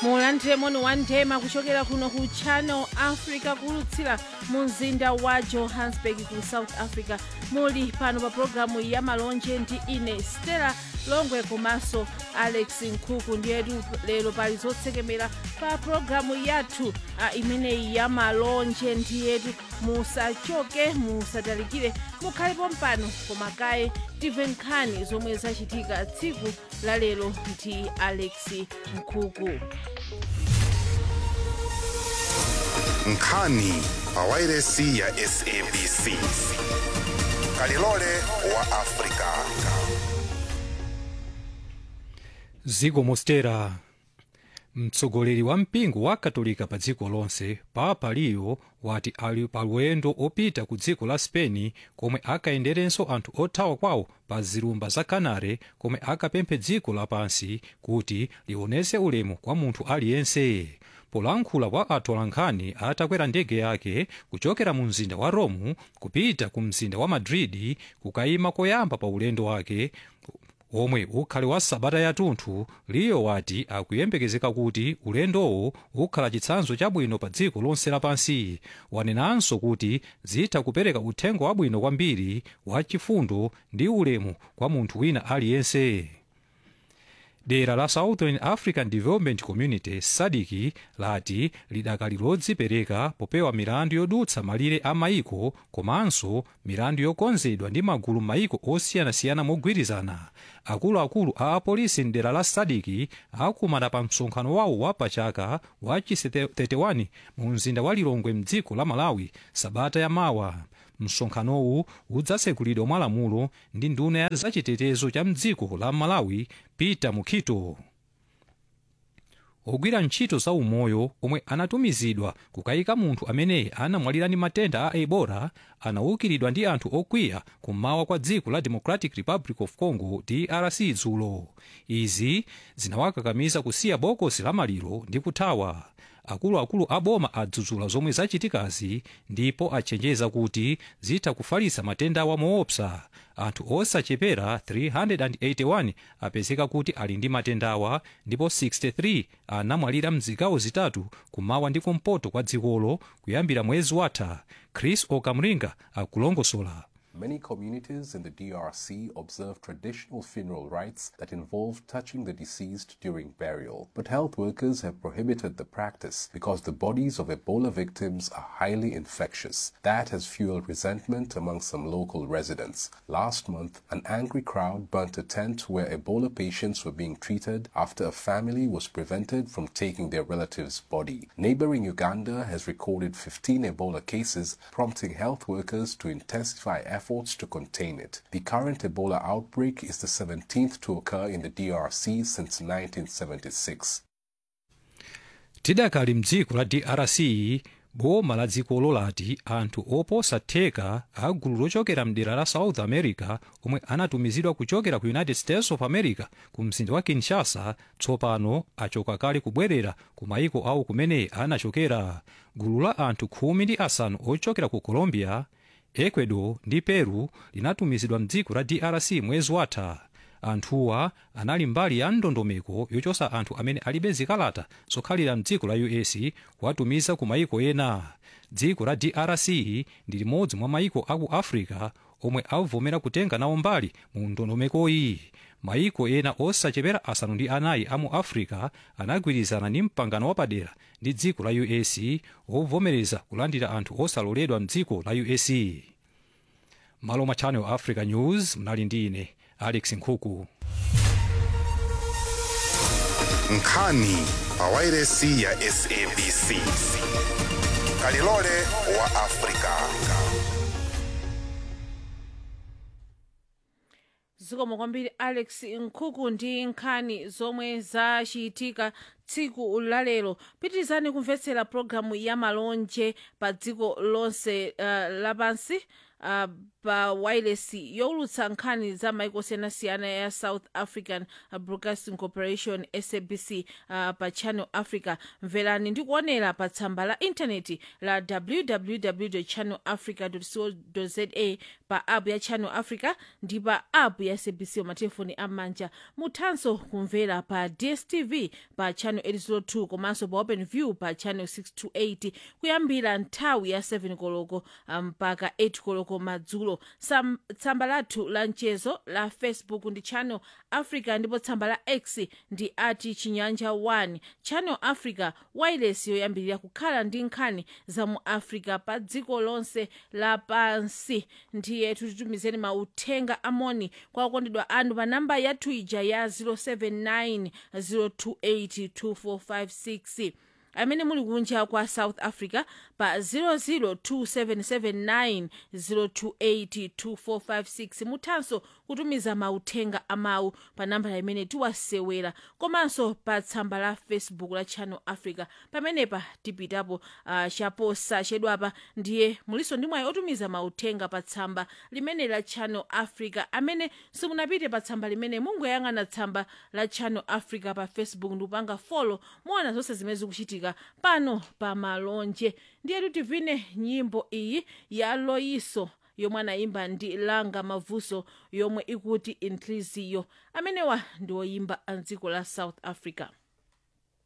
mulandire moni wa ndema kuchokera kuno ku channel africa kulutsira mu mzinda wa johannesburg ku south africa muli pano pa pologalamu ya malonje ndi ine stella longwe komanso alex nkhuku ndiyetu lero pali zotsekemera pa pologalamu yathu a imeneyi ya malonje ndiyetu musachoke musatalikire mukhalepo mpano koma kaye timve nkhani zomwe zachitika tsiku la lero ndi alex nkhuku nkhani pawairesi ya sabc kalilole wa afrika ziko mostera mtsogoleri wa mpingo wa katolika pa dziko lonse papa leo wati ali pa ulendo opita ku dziko la spain komwe akayenderenso anthu othawa kwawo pa zilumba za canare komwe akapemphe dziko lapansi kuti lionese ulemu kwa munthu aliyense polankhula kwa atolankhani atakwera ndege yake kuchokera mu mzinda wa rome kupita ku mzinda wa madrid kukayima koyamba pa ulendo wake omwe ukhale wa sabata yathunthu liyo wati akuyembekezeka kuti ulendowo ukhala chitsanzo chabwino pa dziko lonse lapansi wanenanso kuti zitha kupereka uthenga wabwino kwambiri wa chifundo ndi ulemu kwa munthu wina aliyense dera la southern african development community sadiki lati lidakali lodzipereka popewa milandu yodutsa malire a maiko komanso milandu yokonzedwa ndi magulu maiko osiyanasiyana mogwirizana akuluakulu a apolisi mdera la sadiki akumana pa msonkhano wawo wa pachaka wa chisi 31 mu mzinda wa lilongwe mdziko la malawi sabata yamawa msonkhanowu udzatsekulidwa mwa lamulo ndi nduna ya zachitetezo cha mdziko la malawi peter mukhito ogwira ntchito za umoyo omwe anatumizidwa kukayika munthu amene anamwalira ndi matenda a ebola anaukiridwa ndi anthu okwiya kummawa kwa dziko la democratic republic of congo drc dzulo izi zinawakakamiza kusiya bokosi la maliro ndi kuthawa akuluakulu a boma adzudzula zomwe zachitikazi ndipo achenjeza kuti zitha kufalitsa matenda moopsa anthu osachepera 381 apezeka kuti ali ndi matendawa ndipo 63 anamwalira mzigawo zitatu kumawa ndi kumpoto kwa dzikolo kuyambira mwezi watha chris okamringa akulongosola Many communities in the DRC observe traditional funeral rites that involve touching the deceased during burial. But health workers have prohibited the practice because the bodies of Ebola victims are highly infectious. That has fueled resentment among some local residents. Last month, an angry crowd burnt a tent where Ebola patients were being treated after a family was prevented from taking their relative's body. Neighboring Uganda has recorded 15 Ebola cases, prompting health workers to intensify efforts efforts to contain it. The current Ebola outbreak is the 17th to occur in the DRC since 1976. tidakali mdziko la drc boma la dzikolo lati anthu oposa theka a gulu lochokera mdera la south america omwe anatumizidwa kuchokera ku united states of america ku mzinda wa kinshasa tsopano achoka kale kubwerera ku maiko awo kumene anachokera gulu la anthu khumi ndi asanu ochokera ku colombia ecuador ndi peru linatumizidwa mdziko la drc mwezi watha anthuwa anali mbali ya ndondomeko yochosa anthu amene alibe zikalata zokhalira mdziko la us kuwatumiza ku maiko ena dziko la drc ndi limodzi mwa maiko aku africa omwe avomera kutenga nawo mbali mu ndondomekoyi maiko ena osachepera asanu ndi anayi amu africa anagwirizana ndi mpangano wapadera ndi dziko la us ovomereza kulandira anthu osaloledwa mdziko la us malo mwa channel africa news mnali ndi ine alex nkhuku nkhani pawairesi ya sabc kalilole wa afrika zikomo kwambiri alex nkhuku ndi nkhani zomwe zachitika tsiku lalero pitirizani kumvetsera pologalamu ya malonje pa dziko lonse uh, lapansi uh, pa wireless yowulutsa nkhani za maiko osiyanasiyana ya south african broadcasting corporation sabc uh, pa channel africa mverani ndi kuonera pa tsamba la intaneti la www channel africa co za pa app ya channel africa ndi pa app ya sabc matelefoni am'manja muthanso kumvera pa dstv pa channel 802 komanso pa open view pa channel 628 kuyambira nthawi ya 7 koloko mpaka 8 koloko madzulo Sam, tsamba lathu la mchezo la facebook ndi channel africa ndipo tsamba la x ndi ati chinyanja 1 channel africa wireless yoyambirira kukhala ndi nkhani za mu africa pa dziko lonse lapansi ndiye tutitumizeni mauthenga amoni kwa akondedwa anu pa namba yathu ija ya 079 028 2456 amene muli kunja kwa south africa pa 0027790282456 muthanso kutumiza mauthenga amawu pa nambala imene tiwasewera komanso pa tsamba la facebook la channel africa pamenepa tipitapo uh, chaposa chedwapa ndiye muliso ndi mwayi otumiza mauthenga pa tsamba limene la channel africa amene simunapite pa tsamba limene mungoyang'ana tsamba la channel africa pa facebook ndikupanga folo muona zonse zimene zikuchitika pano pa malonje ndiye tivine nyimbo iyi ya loyiso yomwe anayimba ndi langa mavuso yomwe ikuti inhliziyo amenewa ndi oyimba a dziko la south africa